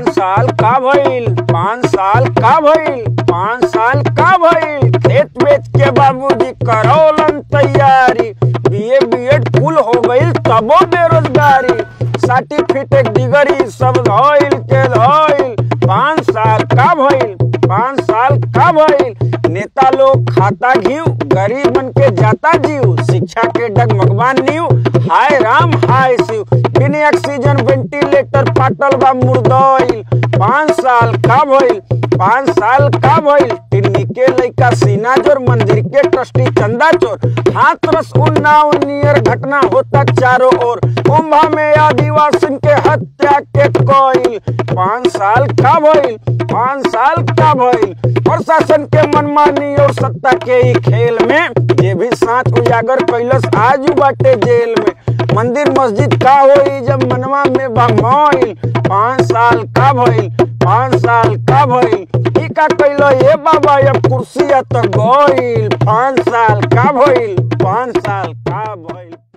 साल का भइल पाँच साल का भइल पाँच साल का भइल खेत बेच के बाबूजी करौलन तैयारी बीए बीएड फुल हो गईल तबो बेरोजगारी सर्टिफिकेट डिग्री सब धइल के धइल पाँच साल का भइल पाँच साल का भइल नेता लोग खाता घीव गरीब मन के जाता जीव शिक्षा के डगमगवा नीव हाय राम हाय शिव बिन ऑक्सीजन वेंटिलेटर पाटल बा मुर्दइल पाँच साल का भइल पाँच साल का भइल टिन्नी के लइका सीना जोर मंदिर के ट्रस्टी चंदा चोर हाथरस उन्नाव नियर घटना होता चारों ओर कुंभा में आदिवासी के हत्या के कोईल पाँच साल का भइल पाँच साल का भइल प्रशासन के मनमानी और सत्ता के ही खेल में ये भी साथ उजागर कैलस आज बाटे जेल में मंदिर मस्जिद का होई जब मनवा में बमोइल पाँच साल का भइल पाँच साल का भइल ई का कैलो ये बाबा अब कुर्सिया तो गइल पाँच साल का भइल पाँच साल का भइल